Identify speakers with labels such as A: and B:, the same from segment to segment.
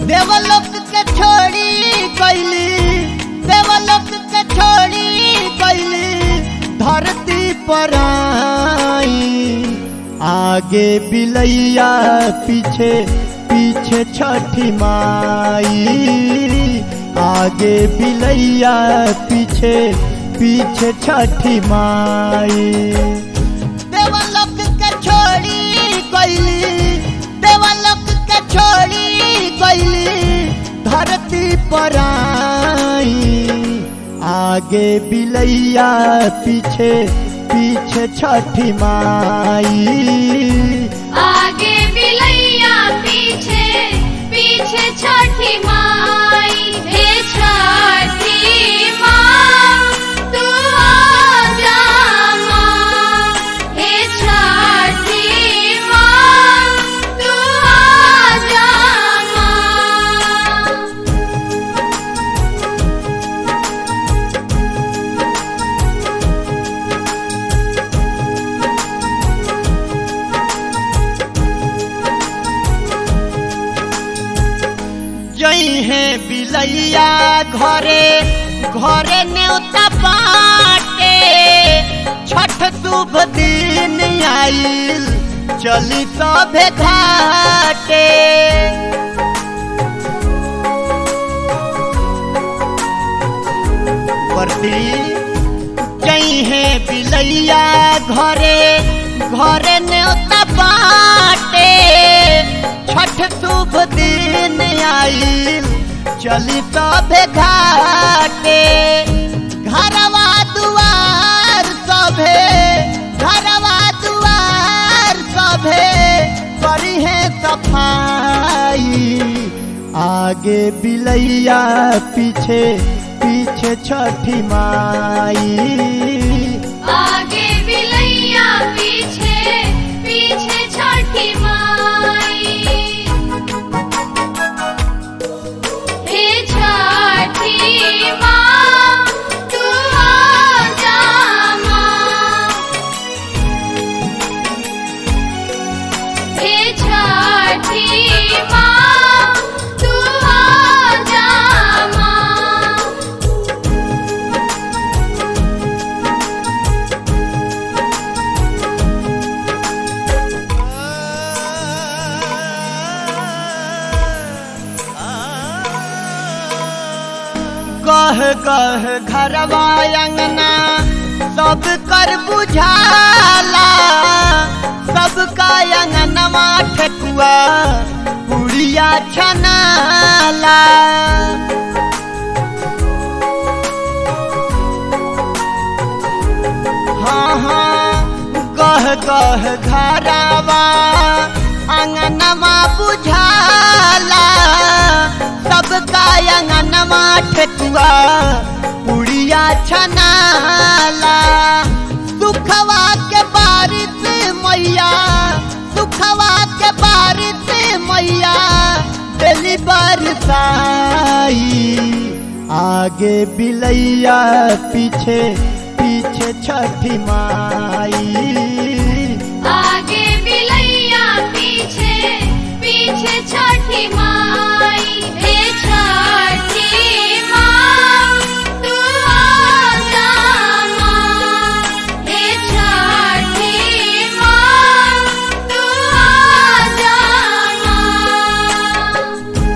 A: देवलोक के छोड़ी कैली देवलोक के छोड़ी कैली धरती पर आई आगे बिलैया पीछे पीछे छठी माई आगे बिलैया पीछे पीछे छठी माई देवलोक के छोड़ी कैली देवलोक के छोड़ी कैली धरती पर आई आगे बिलैया पीछे पीछे छठी माई
B: आगे बिलैया पीछे पीछे छठी माई हे छठी माँ तू आजा माँ हे छठी माँ तू आजा माँ
A: जई है बिलैया घरे घरे न्योता बाटे छठ शुभ दिन आइल चली सभे घाटे वर्दी जई है बिलैया घरे घरे न्योता बाटे छठ शुभ दिन आइल चली सभे घाटे घरवा दुआर सभे घरवा दुआर सभे करी है सफाई आगे बिलैया पीछे पीछे छठी माई
B: आगे बिलैया पीछे पीछे छठी माई हे छठी माँ तू आजा माँ हे छठी माँ तू आजा माँ
A: कह कह घरवा अंगना सब कर बुझाला सबका अंगनवा ठेकुआ पुड़िया छनाला हाँ हाँ कह कह घरवा अंगनवा बुझाला सबका अंगनवा ठेकुआ पुड़िया छनाला सुखवा के बारिश मैया सुखवा के बारिश मैया दिली बरसाई आगे बिलैया पीछे पीछे छठी माई
B: आगे बिलैया पीछे पीछे छठी माई हे छठी माँ तू आजा माँ हे छठी माँ तू आजा माँ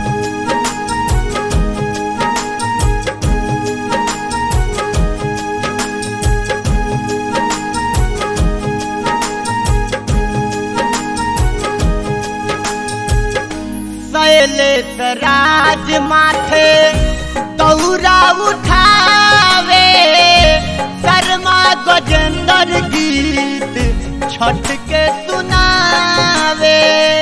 A: शैलेश राज माथे दौरा उठावे शर्मा गजेंद्र गीत छठ के सुनावे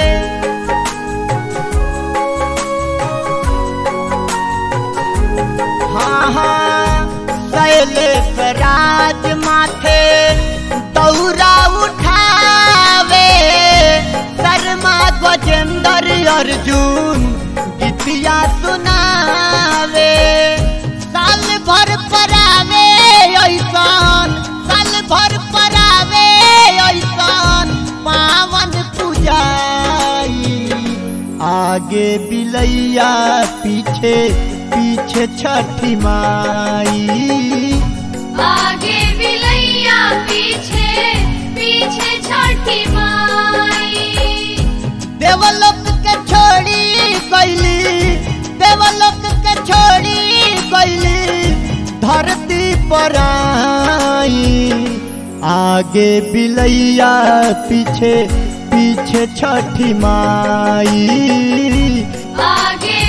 A: हाँ हाँ शैलेश राज माथे दौरा उठावे शर्मा गजेंद्र अर्जुन गीतिया सुनावे साल भर परावे ऐसन साल भर परावे ऐसन पावन पूजाई आ आगे बिलैया पीछे पीछे छठी माई
B: आगे बिलैया पीछे पीछे छठी माई
A: देवलोक के छोड़ी गईली देवलोक के छोड़ी गईली धरती पर आई आगे बिलैया पीछे पीछे छठी माई
B: आगे